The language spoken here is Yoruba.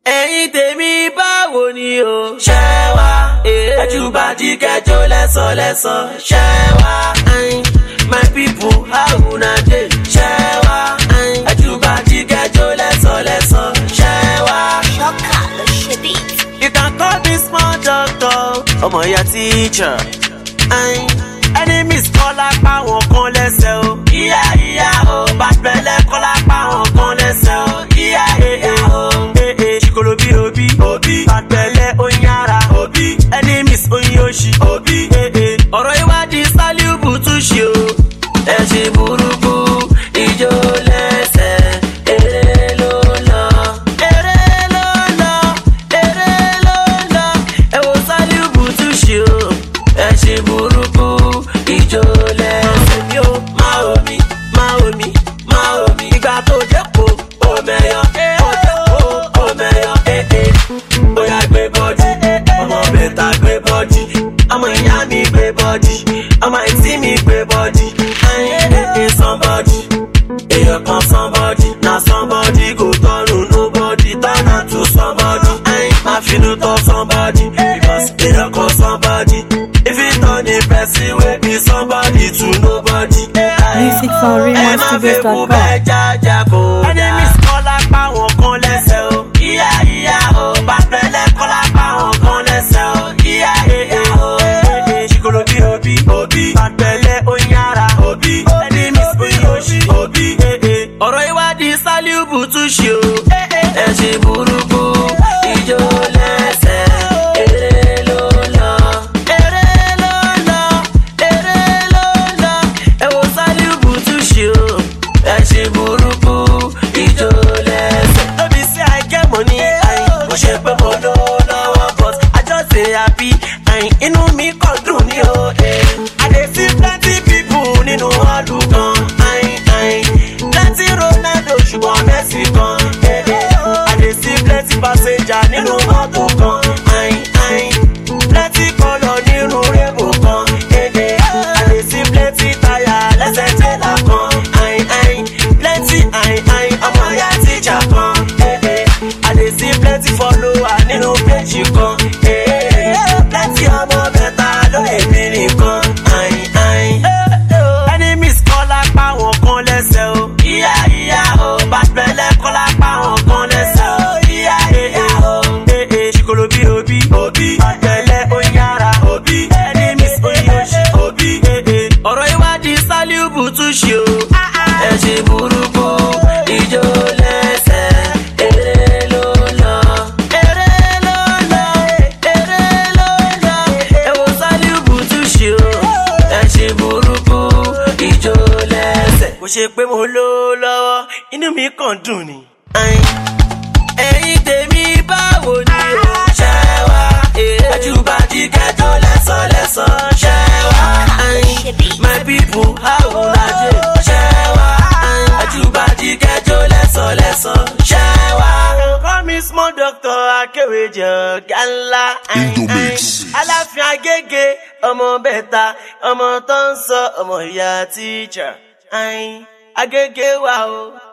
ẹ̀yin tèmi báwo ni o. ṣé wá ẹjúbàdí kẹjọ lẹ́sọ̀lẹ́sọ̀. ṣé wá my people how una dey. ṣé wá ẹjúbàdí kẹjọ lẹ́sọ̀lẹ́sọ̀. ṣé wá. Ṣọ́kà ló ṣe bí. you can call me small doctor. ọmọ ìyá teacher. enemies kọ́ lápá wọn kan lẹ́sẹ̀ o. ìyá ìyá o bàtẹ́lẹ̀ kọ́ lápá wọn kan lẹ́sẹ̀ o. ìyá ìyá o. ee ṣìkòlò bí òbí. òbí bàtẹ́lẹ̀ oyin ara. òbí enemies oyin oṣì. òbí ee ọ̀rọ̀ ìwádìí sálíùbù tún ṣe o. ẹ ṣe burúkú ìjó lẹ́sẹ̀ eré ló lọ. eré ló lọ eré ló lọ. ẹ wo sálíùbù tún ṣe o. ẹ ṣe burúkú ìjó lẹ́sẹ̀ mi o. máa omi máa omi máa omi. ìgbà tó dẹ́kun omeyọ ó dẹ́kun omeyọ. bóyá gbé bọ́dì ọmọ bẹ́ta gbé bọ́dì ọmọ ìyá mi gbé bọ́dì ọmọ ìtí mi gbé bọ́dì. ayé somebody èèyàn kan somebody na somebody go turn to nobody turn am to somebody. má finú tọ́ somebody because èèyàn kan somebody if you turn a person wey be somebody to nobody. Music from RaymonStudios.com. enemies kọ́ lápá wọn kan lẹ́sẹ̀ o. ìyá ìyá o bàtẹ́lẹ̀ kọ́ lápá wọn kan lẹ́sẹ̀ o. ìyá ìyá o. ṣìkòlò bí òbí òbí bàtẹ́lẹ̀ oyin ara òbí enemies oyin oṣì òbí. ọ̀rọ̀ ìwádìí sálíùbù tún ṣe o. ẹ ṣe burúkú ìjó lẹ́sẹ̀ eré ló lọ. eré ló lọ eré ló lọ. ẹ wo sálíùbù tún ṣe o. ẹ ṣe burúkú ìjó lẹ́sẹ̀. lóbi sí àìkẹ́ mọ́ ní àyìn mo ṣe pé mo lówó lọ́wọ́ but I just dey happy àyìn inú mi kàn dùn ní o. I dey see plenty people nínú ọdún kan àyìn àyìn plenty Ronaldo ṣùgbọ́n Messi kan. I dey see plenty passenger nínú mọ́tò kan àyìn àyìn plenty colour nínú rébò kan. I dey see plenty tire lẹ́sẹ̀ tẹ́lá kan àyìn àyìn plenty àyìn àyìn ọmọ ìyá tíjà kan. I dey see plenty follower nínú péjì kan. plenty ọmọ mẹ́ta lóye mi nìkan àyìn àyìn. enemies kọ́ lápá wọn kan lẹ́sẹ̀ o. ìyá ìyá o bàtẹ́lẹ̀ kọ́ lápá wọn kan lẹ́sẹ̀ o. ìyá ìyá o. ṣìkòlò bí òbí òbí bàtẹ́lẹ̀ oyin ara òbí enemies oyin oṣì òbí. ọ̀rọ̀ ìwádìí sálíùbù tún ṣe o. ẹ ṣe burúkú ìjó lẹ́sẹ̀ eré ló lọ. eré ló lọ eré ló lọ. ẹ wo sálíùbù tún ṣe o. ẹ ṣe burúkú ìjó lẹ́sẹ̀. kò ṣe pé mo ló lọ́wọ́ inú mi kàn dùn ni. ẹ̀yin tèmi báwo ni o. ṣé wá ẹjúbàdí kẹjọ lẹ́sọ̀lẹ́sọ̀. ṣé wá my people how una dey. ṣé wá ẹjúbàdí kẹjọ lẹ́sọ̀lẹ́sọ̀. ṣé wá. call me small doctor akéwèjọ gánlá. Indomix. aláfin agége ọmọ bẹ́ta ọmọ tó ń sọ ọmọ ìyá tíjà. agége wa o.